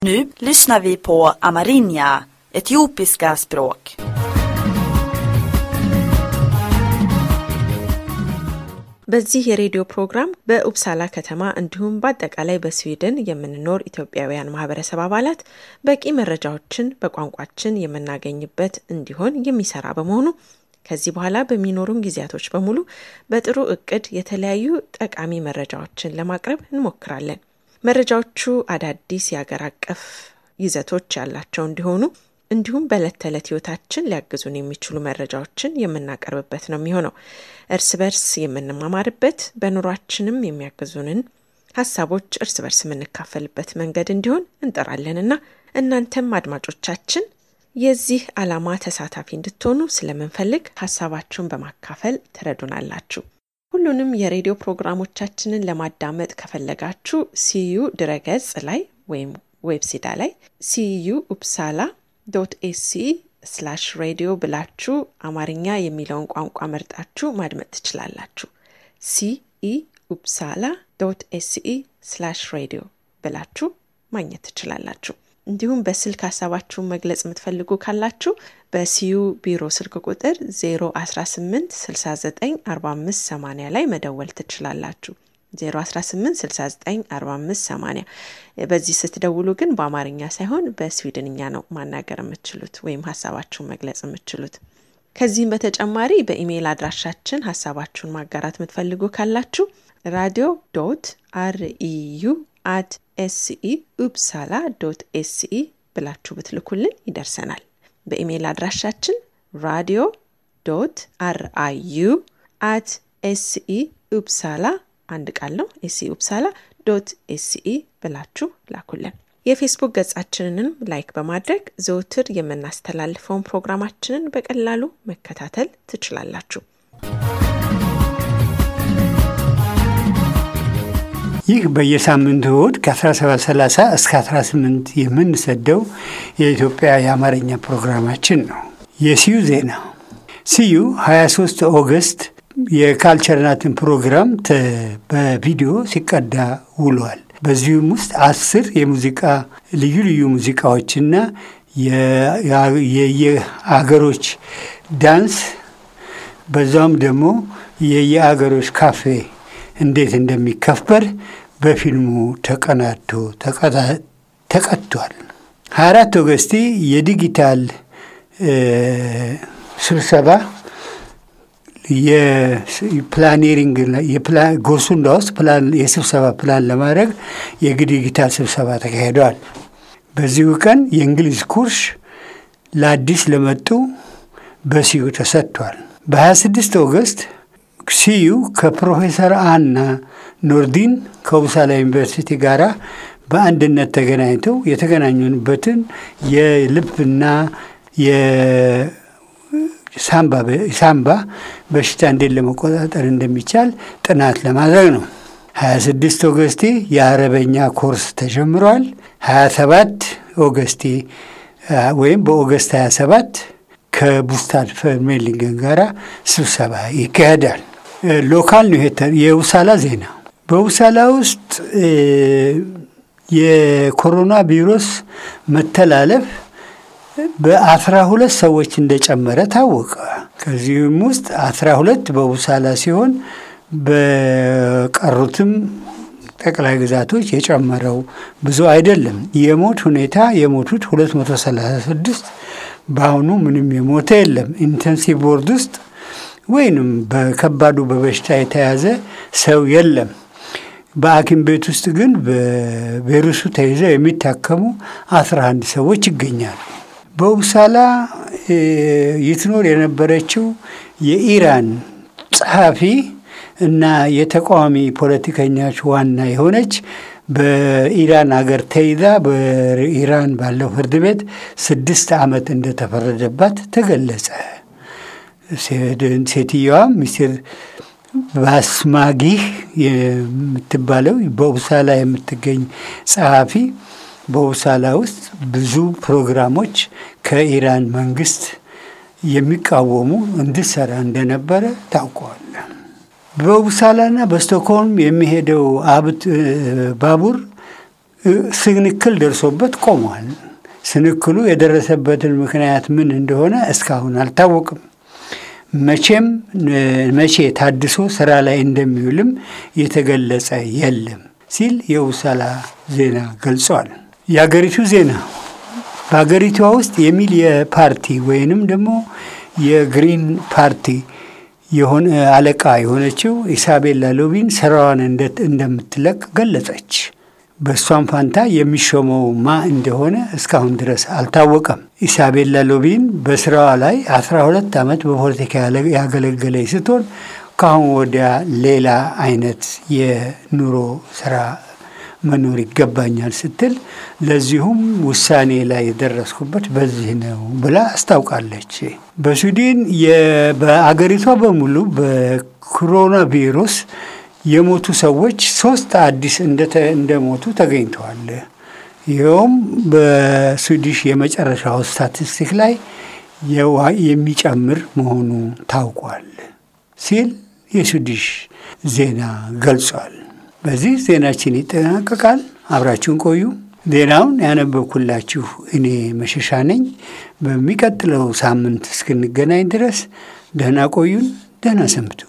Nu lyssnar vi på amerinja, etiopiska språk. በዚህ የሬዲዮ ፕሮግራም በኡፕሳላ ከተማ እንዲሁም በአጠቃላይ በስዊድን የምንኖር ኢትዮጵያውያን ማህበረሰብ አባላት በቂ መረጃዎችን በቋንቋችን የምናገኝበት እንዲሆን የሚሰራ በመሆኑ ከዚህ በኋላ በሚኖሩን ጊዜያቶች በሙሉ በጥሩ እቅድ የተለያዩ ጠቃሚ መረጃዎችን ለማቅረብ እንሞክራለን። መረጃዎቹ አዳዲስ የአገር አቀፍ ይዘቶች ያላቸው እንዲሆኑ እንዲሁም በዕለት ተዕለት ህይወታችን ሊያግዙን የሚችሉ መረጃዎችን የምናቀርብበት ነው የሚሆነው። እርስ በርስ የምንማማርበት በኑሯችንም የሚያግዙንን ሀሳቦች እርስ በርስ የምንካፈልበት መንገድ እንዲሆን እንጠራለንና እናንተም አድማጮቻችን የዚህ ዓላማ ተሳታፊ እንድትሆኑ ስለምንፈልግ ሀሳባችሁን በማካፈል ትረዱናላችሁ። ሁሉንም የሬዲዮ ፕሮግራሞቻችንን ለማዳመጥ ከፈለጋችሁ ሲዩ ድረገጽ ላይ ወይም ዌብሲዳ ላይ ሲዩ ኡፕሳላ ዶት ኤሲ ስላሽ ሬዲዮ ብላችሁ አማርኛ የሚለውን ቋንቋ መርጣችሁ ማድመጥ ትችላላችሁ። ሲኢ ኡፕሳላ ዶት ኤሲኢ ስላሽ ሬዲዮ ብላችሁ ማግኘት ትችላላችሁ። እንዲሁም በስልክ ሀሳባችሁን መግለጽ የምትፈልጉ ካላችሁ በሲዩ ቢሮ ስልክ ቁጥር 018 69 45 80 ላይ መደወል ትችላላችሁ። 018694580 በዚህ ስትደውሉ ግን በአማርኛ ሳይሆን በስዊድንኛ ነው ማናገር የምትችሉት ወይም ሀሳባችሁን መግለጽ የምትችሉት። ከዚህም በተጨማሪ በኢሜይል አድራሻችን ሀሳባችሁን ማጋራት የምትፈልጉ ካላችሁ ራዲዮ ዶት አርኢዩ አት ኤስኢ ኡፕሳላ ዶት ኤስኢ ብላችሁ ብትልኩልን ይደርሰናል። በኢሜይል አድራሻችን ራዲዮ ዶት አርአዩ አት ኤስኢ ኡፕሳላ አንድ ቃል ነው። ኤስኢ ኡፕሳላ ዶት ኤስኢ ብላችሁ ላኩልን። የፌስቡክ ገጻችንንም ላይክ በማድረግ ዘውትር የምናስተላልፈውን ፕሮግራማችንን በቀላሉ መከታተል ትችላላችሁ። ይህ በየሳምንቱ እሁድ ከ1730 እስከ 18 የምንሰደው የኢትዮጵያ የአማርኛ ፕሮግራማችን ነው። የሲዩ ዜና ሲዩ 23 ኦገስት የካልቸርናትን ፕሮግራም በቪዲዮ ሲቀዳ ውሏል። በዚሁም ውስጥ አስር የሙዚቃ ልዩ ልዩ ሙዚቃዎችና የየአገሮች ዳንስ በዛውም ደግሞ የየአገሮች ካፌ እንዴት እንደሚከበር በፊልሙ ተቀናቶ ተቀጥቷል። 24 ኦገስቲ የዲጂታል ስብሰባ የፕላኔሪንግ ጎርሱንዳ ውስጥ የስብሰባ ፕላን ለማድረግ የዲጂታል ስብሰባ ተካሂደዋል። በዚሁ ቀን የእንግሊዝ ኩርስ ለአዲስ ለመጡ በሲዩ ተሰጥቷል። በ26 ኦገስት ሲዩ ከፕሮፌሰር አና ኖርዲን ከውሳላ ዩኒቨርሲቲ ጋር በአንድነት ተገናኝተው የተገናኙበትን የልብና ሳምባ በሽታ እንዴት ለመቆጣጠር እንደሚቻል ጥናት ለማድረግ ነው። 26 ኦገስቴ የአረበኛ ኮርስ ተጀምሯል። 27 ኦገስቴ ወይም በኦገስት 27 ከቡስታድ ፈርሜሊንገን ጋር ስብሰባ ይካሄዳል። ሎካል ነው የውሳላ ዜና። በውሳላ ውስጥ የኮሮና ቪሩስ መተላለፍ በአስራ ሁለት ሰዎች እንደጨመረ ታወቀ። ከዚህም ውስጥ አስራ ሁለት በውሳላ ሲሆን በቀሩትም ጠቅላይ ግዛቶች የጨመረው ብዙ አይደለም። የሞት ሁኔታ የሞቱት 236 በአሁኑ ምንም የሞተ የለም። ኢንተንሲቭ ቦርድ ውስጥ ወይንም በከባዱ በበሽታ የተያዘ ሰው የለም። በሐኪም ቤት ውስጥ ግን በቫይረሱ ተይዘው የሚታከሙ 11 ሰዎች ይገኛሉ። በውሳላ ይትኖር የነበረችው የኢራን ጸሐፊ እና የተቃዋሚ ፖለቲከኞች ዋና የሆነች በኢራን ሀገር ተይዛ በኢራን ባለው ፍርድ ቤት ስድስት ዓመት እንደተፈረደባት ተገለጸ። ሴትየዋ ሚስቴር ባስማጊህ የምትባለው በውሳላ የምትገኝ ጸሐፊ በውሳላ ውስጥ ብዙ ፕሮግራሞች ከኢራን መንግስት የሚቃወሙ እንድሰራ እንደነበረ ታውቀዋል። በውሳላና በስቶክሆልም የሚሄደው ባቡር ስንክል ደርሶበት ቆሟል። ስንክሉ የደረሰበትን ምክንያት ምን እንደሆነ እስካሁን አልታወቅም። መቼም መቼ ታድሶ ስራ ላይ እንደሚውልም የተገለጸ የለም ሲል የውሳላ ዜና ገልጿል። የአገሪቱ ዜና በሀገሪቷ ውስጥ የሚል የፓርቲ ወይንም ደግሞ የግሪን ፓርቲ የሆነ አለቃ የሆነችው ኢሳቤላ ሎቢን ስራዋን እንደምትለቅ ገለጸች። በእሷም ፋንታ የሚሾመው ማ እንደሆነ እስካሁን ድረስ አልታወቀም። ኢሳቤላ ሎቢን በስራዋ ላይ 12 ዓመት በፖለቲካ ያገለገለች ስትሆን ከአሁን ወዲያ ሌላ አይነት የኑሮ ስራ መኖር ይገባኛል ስትል ለዚሁም ውሳኔ ላይ የደረስኩበት በዚህ ነው ብላ አስታውቃለች። በስዊድን በአገሪቷ በሙሉ በኮሮና ቪሩስ የሞቱ ሰዎች ሶስት አዲስ እንደሞቱ ተገኝተዋል። ይኸውም በስዊዲሽ የመጨረሻው ስታቲስቲክ ላይ የሚጨምር መሆኑ ታውቋል ሲል የስዊዲሽ ዜና ገልጿል። በዚህ ዜናችን ይጠናቀቃል። አብራችሁን ቆዩ። ዜናውን ያነበብኩላችሁ እኔ መሸሻ ነኝ። በሚቀጥለው ሳምንት እስክንገናኝ ድረስ ደህና ቆዩን፣ ደህና ሰንብቱ።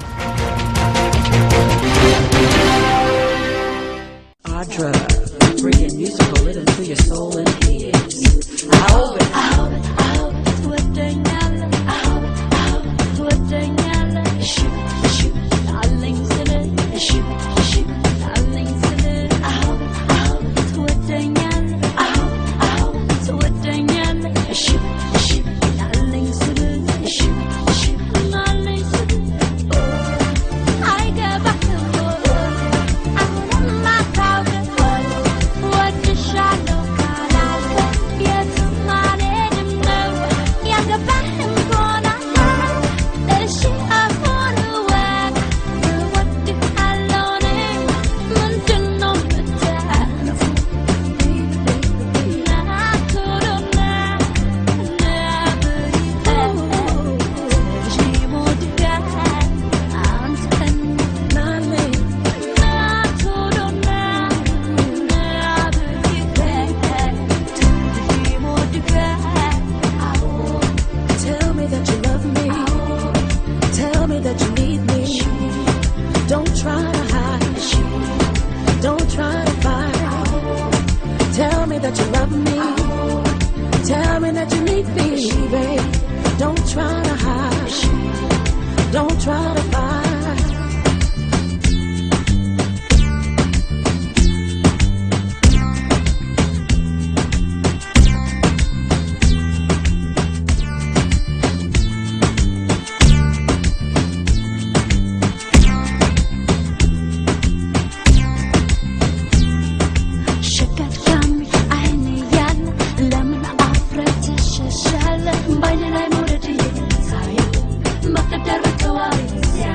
Audra, bringing musical rhythm to your soul and ears. I hope it, I hope it, I hope it. ትወደኛለህ ትወደኛለህ እሺ እሺ አለኝ ስልህ እሺ እሺ አለኝ ስልህ አዎ አዎ ትወደኛለህ አዎ አዎ ትወደኛለህ እሺ እሺ አለኝ ስልህ እሺ እሺ አለኝ ስልህ አይገባህም አሁንም አታውቅም ወድሻለሁ ካላልከኝ የትም አልሄድም ነው ያገባህም ከሆነ እሺ አሁን እወቅ እወድሃለሁ እኔ ምንድን ነው የምትለው Tell me that you love me. Tell me that you need me. Don't try to hide. Don't try to fight. Tell me that you love me. Tell me that you need me, babe. Don't try to hide. Don't try to fight. ሸቀጥቃሚ አይን ያለ ለምን አፍረህ ትሸሻለህ? በዓይኔ ላይ መውደድ ሳየው መቅደር ተዋሪ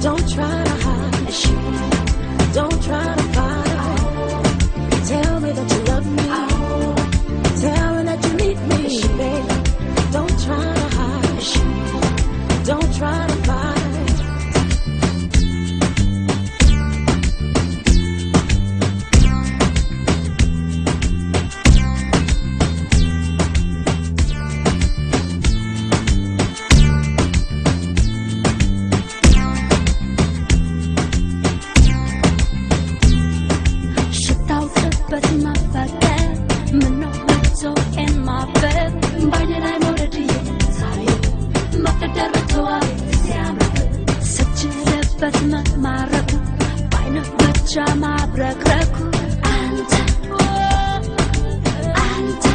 Don't try to hide. Don't try to fight. Tell me that you love me. Tell me that you need me, baby. Don't try to hide. Don't try to fight. ሽታውቅበት ማፈቀር ምነው መቶ የማፈር ባይኔ ላይ መውደድዬ ዛሬ መቅደር ተዋይ ሲያምር ስችልበት መማረኩ ባይነ ብቻ ማብረክረኩ አንተ አንተ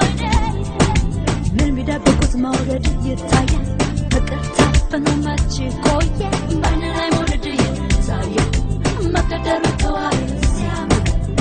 ምን ቢደብቁት መውደድ ይታያል ፍቅር ታፍኖ መች ቆየ ባይነ ላይ መውደድ ይታየ መቅደር ተዋይ ሲያምር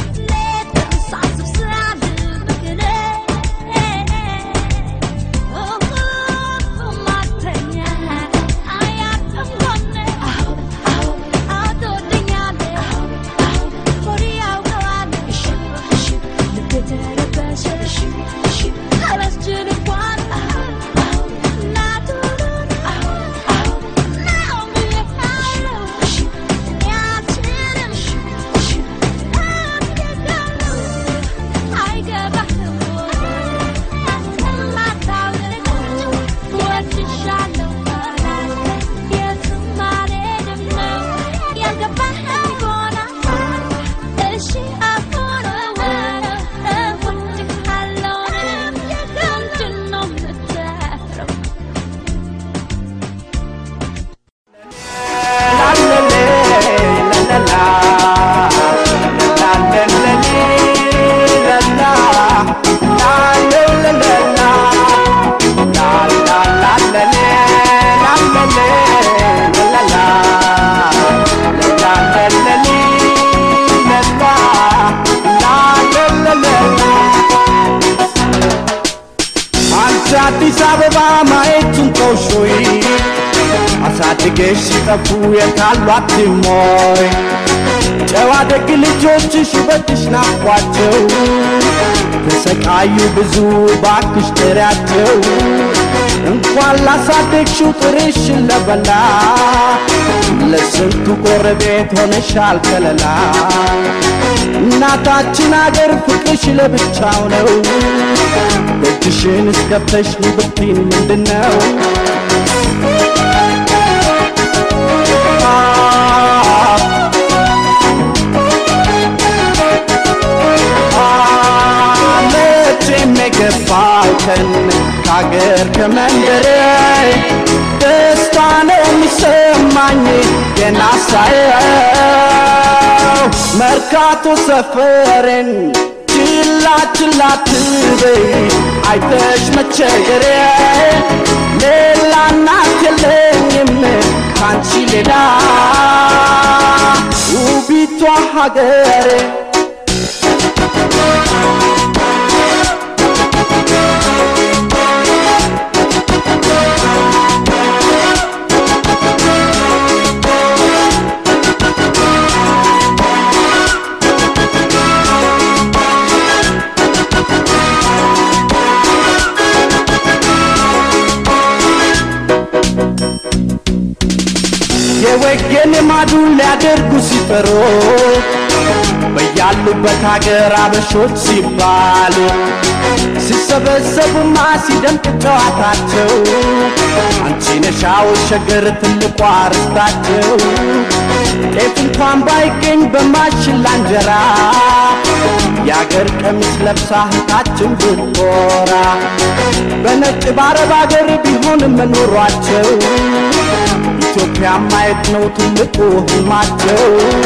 አንቺ አዲስ አበባ ማየቱን ተውሾይ አሳድገሽ ሲጠፉ የታሏት ሞይ ጨዋ ደግ ልጆችሽ ውበትሽ ናፍቋቸው ተሰቃዩ ብዙ ባክሽ ጥሪያቸው እንኳን ላሳደግሽው ጥርሽን ለበላ ለስንቱ ጎረቤት ሆነሻል ከለላ እናታችን አገር ፍቅርሽ ለብቻው ነው ደጅሽን እስከፍተሽ ብትይን ምንድን ነው መቼም የገባው ቀን ከአገር ከመንደሬ ደስታ ነው የሚሰማኝ ገና ሳየው መርካቶ ሰፈሬን ችላ ችላ ትበይ አይተሽ መቸገሬ ሌላ እናት የለኝም ካንቺ ሌላ ውቢቷ ሀገሬ የወገን ማዱን ሊያደርጉ ሲፈሩ በያሉበት ሀገር አበሾች ሲባሉ ሲሰበሰቡማ ሲደምቅ ጨዋታቸው አንቺ ነሻው ሸገር ትልቋ ርስታቸው ጤፍ እንኳን ባይገኝ በማሽላ እንጀራ የአገር ቀሚስ ለብሳ እህታችን ብትኮራ በነጭ በአረብ አገር ቢሆንም መኖሯቸው ኢትዮጵያ ማየት ነው ትልቁ ህልማቸው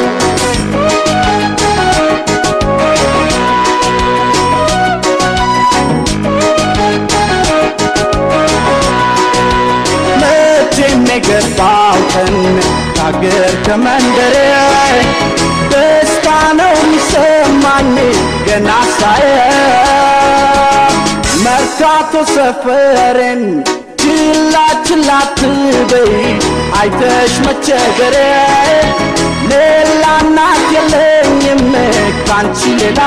መቼም የገባው ቀን ከአገር ከመንደሬ ደስታ ነው የሚሰማኝ ገና ሳየው መርካቶ ሰፈሬን ችላ ችላ አትበይ አይተሽ መቸገሬ ሌላ እናት የለኝም ካንቺ ሌላ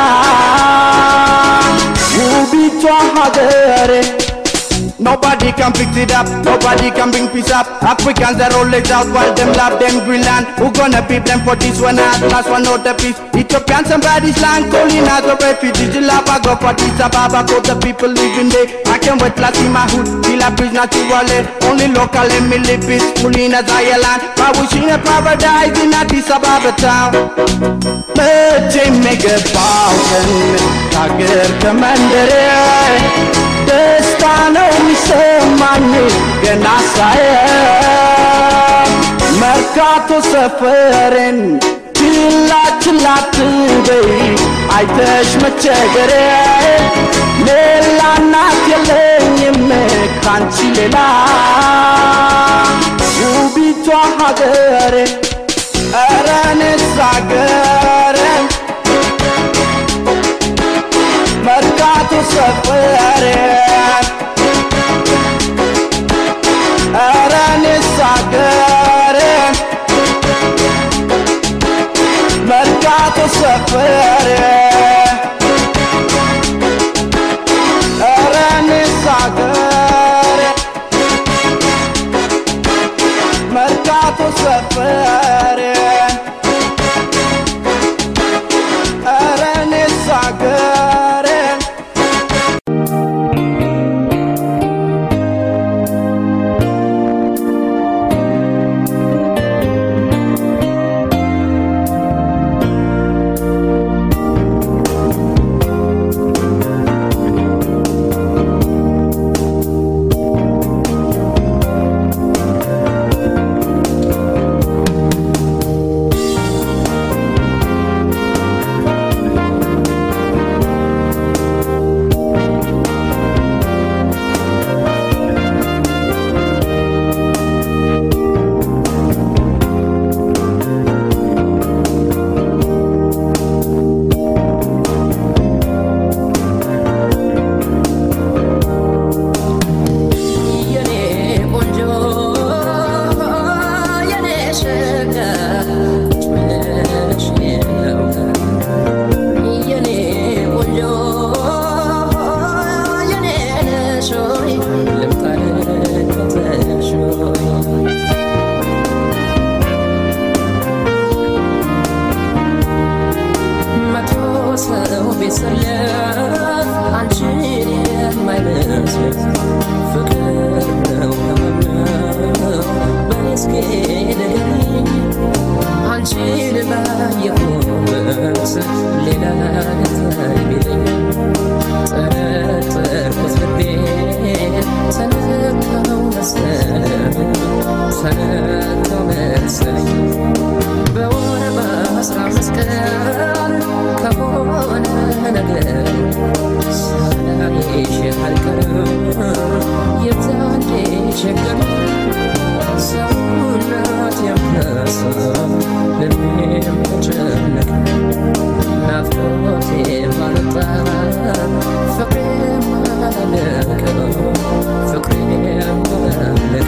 ውቢቷ ሀገሬ Nobody can fix it up, nobody can bring peace up. Africans are always out while them love them Greenland. Who gonna be blamed for this one? At last one out the peace. Ethiopian somebody's land calling as a refugee. The lava go for this Ababa, go the people living there. I can't wait to see my hood, feel a bridge naturally. Only local and me live peacefully in a Zion. I wish in a paradise in Addis Ababa town. መቼም የገባሁትን ከአገር ከመንደሬ ደስታ ነው የሚሰማኝ ገና ሳየው መርካቶ ሰፈሬን ችላ ችላ አትበይ አይተሽ መቸገሬ ሌላ እናት የለኝም ካንቺ ሌላ ውቢቷ ሀገሬ ኧረ እኔስ ሀገሬ መርካቶ ሰፈሬ ኧረ እኔስ ሀገሬ መርካቶ ሰፈሬ ኧረ እኔስ ሀገሬ መርካቶ ሰፈሬ ኧረ እኔስ ሀገሬ የኔ ቆንጆ የኔ ሸጋ ጭምነሽ ነው የኔ ቆንጆ የኔ ነሽ ሆይ ልምጣ ልከተልሽ ሆይ መቶ ሰው ቢሰለፍ አንቺን የማይመስል ፍቅር ነው ነው በስኬ ንገሪኝ አንቺን ባየሁበት ሌላ ነገር ቢለኝ ጠረጠርኩት ልቤን ተነካው መሰለኝ ተነካው መሰለኝ በወር በአስራ አምስት ቀን ከሆነ ነገር ሳላይሽ አልቀርም የዛኔ ቸገር ሰውነት የምረሳ ልቤም ተጨነቀ ናፍቆቴ ማለጣ ፍቅሬ ማለቀ ፍቅሬ ማለቀ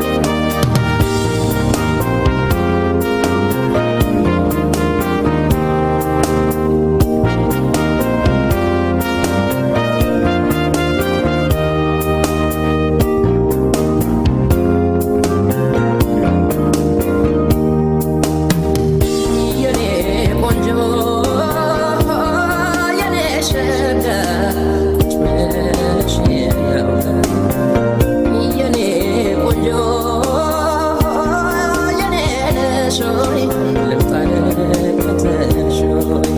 የኔ ቆንጆ የኔ ሸጋ ቁጭ ብለሽ ነው የኔ ቆንጆ የኔ ነሽ ሆይ ልምጣ ልከተልሽ ሆይ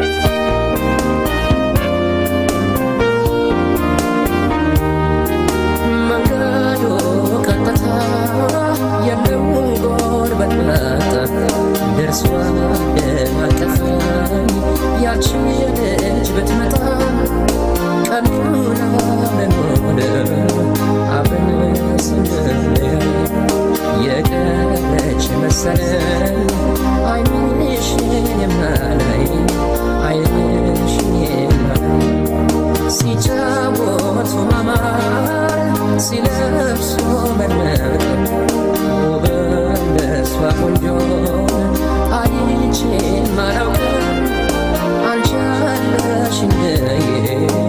መንገዱ ቀጥታ የለው ጎርበት መጣ ደርሷ ደማቀፋኝ ያቺ ልጅ ብትመጣ ቀኑን አብረን ሆነ አብረን ስንለያይ የቀረች መሰለን አይንሽን የማላይ አይንሽን የማላይ ሲጫወቱ ማማር ሲለብሱ መድመቅ ውበት በሷ ቆንጆ አይቼ ማላውቅም አንቺ አለሽ እንደዬ